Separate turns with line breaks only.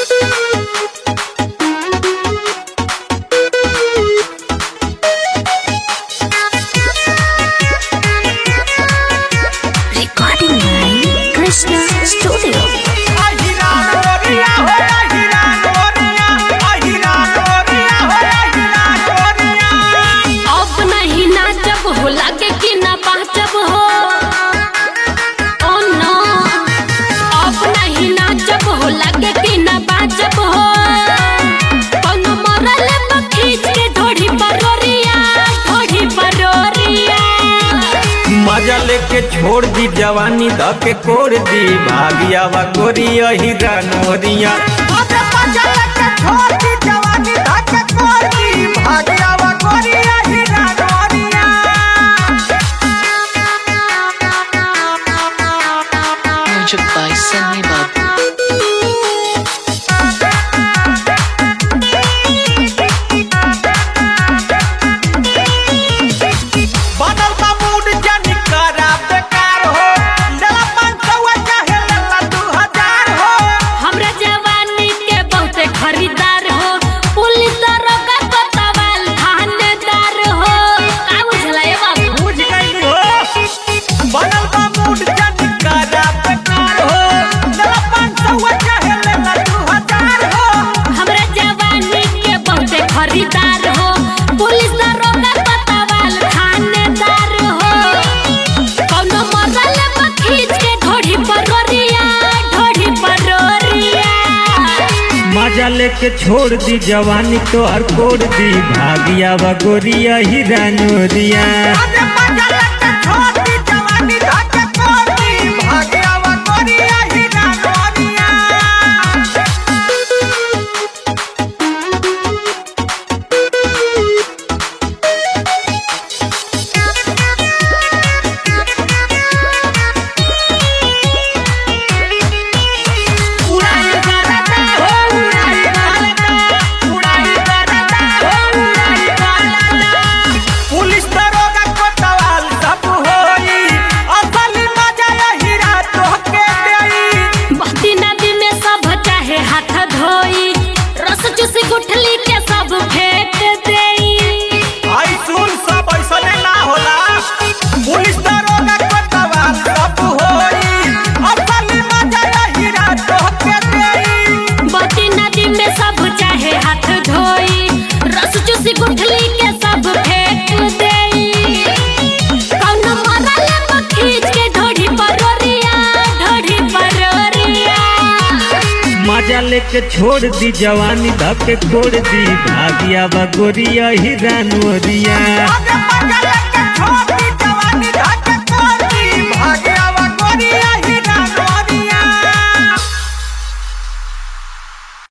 Recording by Krishna Studio.
अब नहीं नाचब हो लागे कि ना बाचब हो ओ नो अब नहीं नाचब हो लागे कि ना बाचब हो कोनो मरल खींच के ढोढ़ी परोरिया ढोढ़ी परोरिया
मजा लेके छोड़ दी जवानी द के कोड़ दी भागिया वा गोरिया हीरा नोरिया
Music by Sunny Babu.
बनल बा मूड जानी करा बेकार हो लेला पाँच सौ चाहे लेला दू हजार हो
हमरा जवानी के बहुते खरीदार हो पुलिस दरोगा कोतवाल थानेदार हो का बुझला ए बाबू
बुझ गई हो बनल बा मूड जानी करा बेकार हो लेला पाँच सौ चाहे लेला दू हजार हो
हमरा जवानी के बहुते खरीदार हो पुलिस दरोगा कोतवाल थानेदार हो कौनो मरल खींच के ढोढ़ी परोरिया ढोढ़ी परोरिया
मजा लेके छोड़ दी जवानी तो हर कोड़ दी भागिया वा गोरिया हीरा नोरिया
उड़ाई करता हो उड़ाई करता उड़ाई करता हो उड़ाई करता
पुलिस दरोगा कोतवाल सब होई असली मजा यही रात के देई
बहती नदी में सब चाहे हाथ धोई रस चूसी गुठली के सब फेंक देई
आई सुन सब ऐसने ना होला पुलिस दरोगा कोतवाल सब होई असली मजा यही रात के देई
बहती नदी में सब चाहे हाथ धोई रस चूसी गुठली के सब फेंक देई कौनो मरल खींच के ढोढ़ी परोरिया ढोढ़ी परोरिया
मजा लेके छोड़ दी जवानी धके कोड़ दी भागिया वा गोरिया हीरा नोरिया